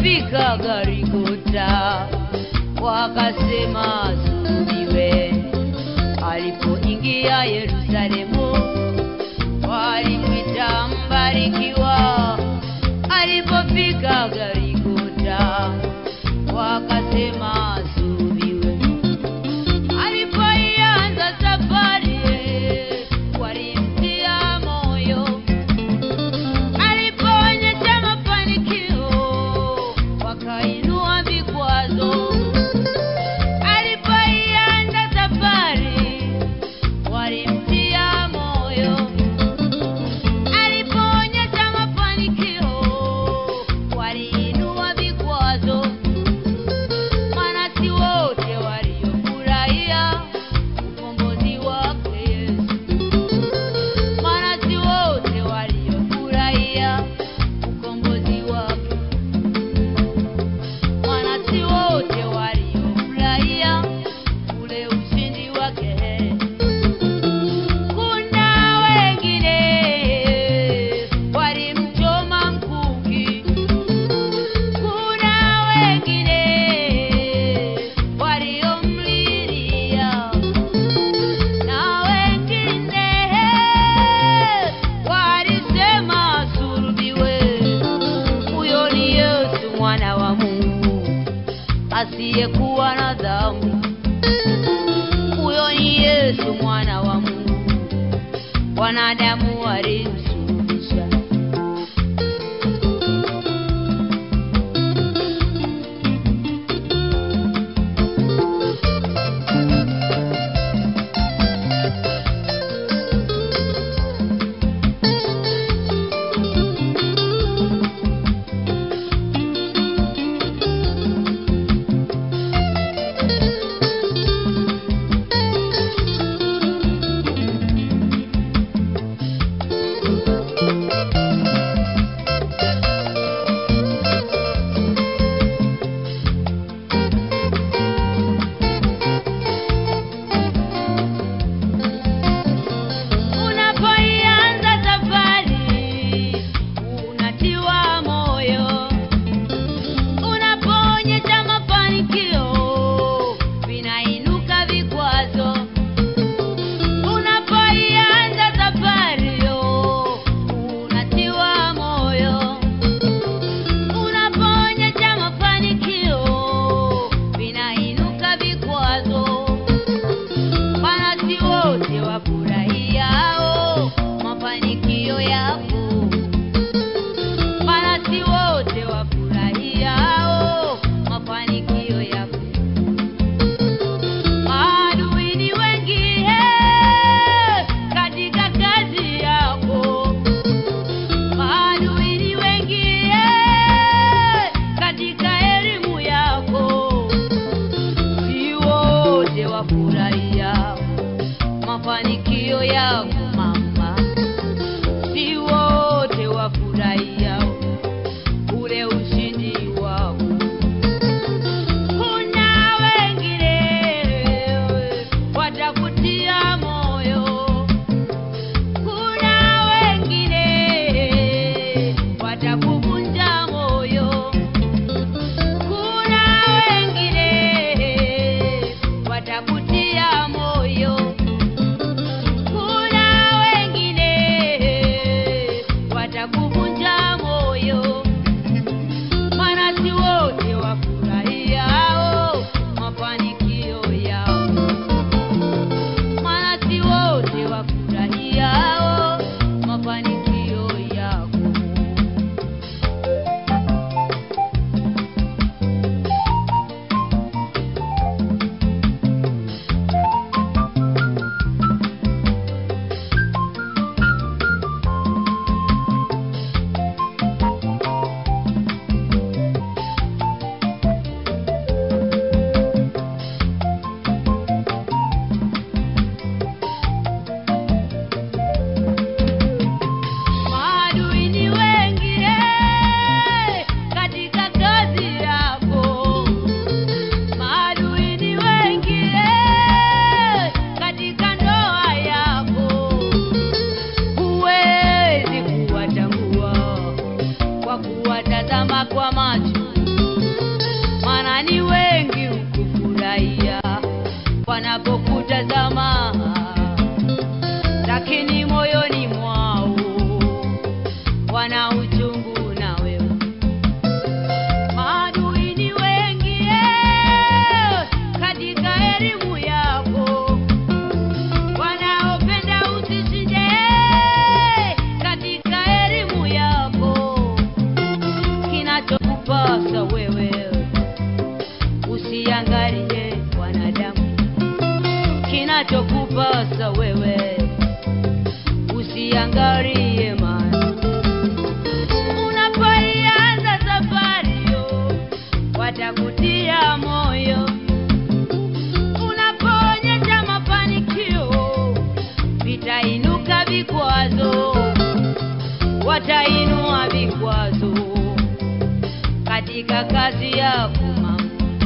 alipofika Garigota wakasema sulubiwe. Alipoingia Yerusalemu walimwita mbarikiwa. Alipofika Garigota wakasema sulubiwe. Alipoianza safari walimtia moyo alipoonyesha mafanikio wakainua vikwazo. Alipoianza safari walimtia moyo. Alipoonyesha mafanikio waliinua vikwazo. Maana si wote waliofurahia ukombozi wake Yesu maana si wote waliofurahia ukombozi wake, maana si wote waliofurahia ule ushindi wake. Kuna wengine walimchoma mkuki, kuna wengine waliomlilia na wengine walisema sulubiwe. Huyo ni Yesu mwana wa Mungu asiyekuwa na dhambi. Huyo ni Yesu mwana wa Mungu, wanadamu walimsulubisha. lakini moyoni mwao wana uchungu na wewe. Maadui ni wengi eh, katika elimu yako, wanaopenda usishinde eh, katika elimu yako. Kinachokupasa wewe usiangalie wanadamu, kinachokupasa wewe usiangalie mali. Unapoianza safari yo, watakutia moyo. Unapoonyesha mafanikio, vitainuka vikwazo, watainua vikwazo katika kazi yako mama,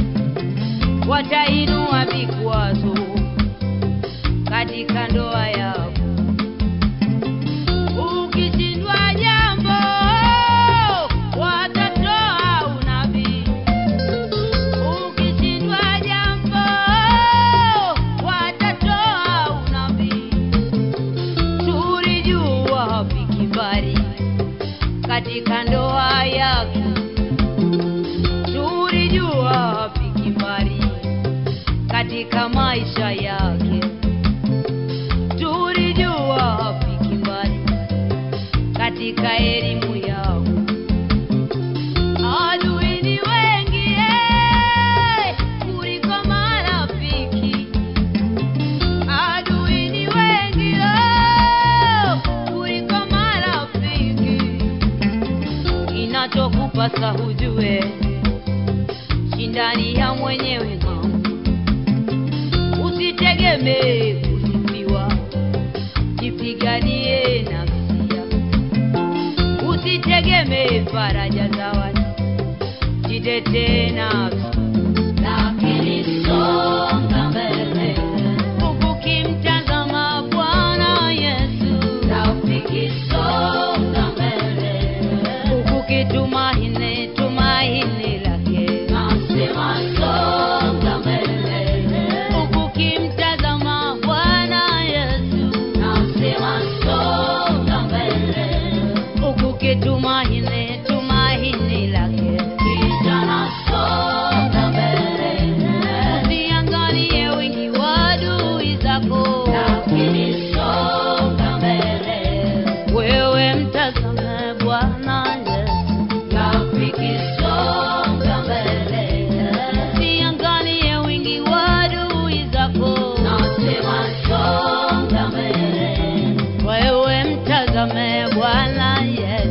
watainua vikwazo katika ndoa yako. Ukishindwa jambo, watatoa unabii. Ukishindwa jambo, watatoa unabii. Tulijua hafiki mbali katika ndoa yake, tulijua hafiki mbali katika maisha yake, tulijua hafiki mbali katika elimu yao. Adui ni wengi eh, kuliko marafiki. Adui ni wengi oh, kuliko marafiki. Inachokupasa hujue, shindani ya mwenyewe mama, usitegemee kusifiwa, jipiganie nafsi yako, usitegemee faraja za watu, jitetee nafsi lakini songa mbele ukimtazama Bwana Yesu, rafiki, songa mbele ukitumaini tumaini lake, nasema songa mbele ukimtazama Bwana Yesu, nasema songa mbele ukitumaini tumaini lake, kijana songa mbele usiangalie wingi wa adui zako, lakini songa mbele wewe mtazame Bwana Yesu, rafiki songa mbele usiangalie wingi wa adui zako, nasema songa mbele wewe mtazame Bwana Yesu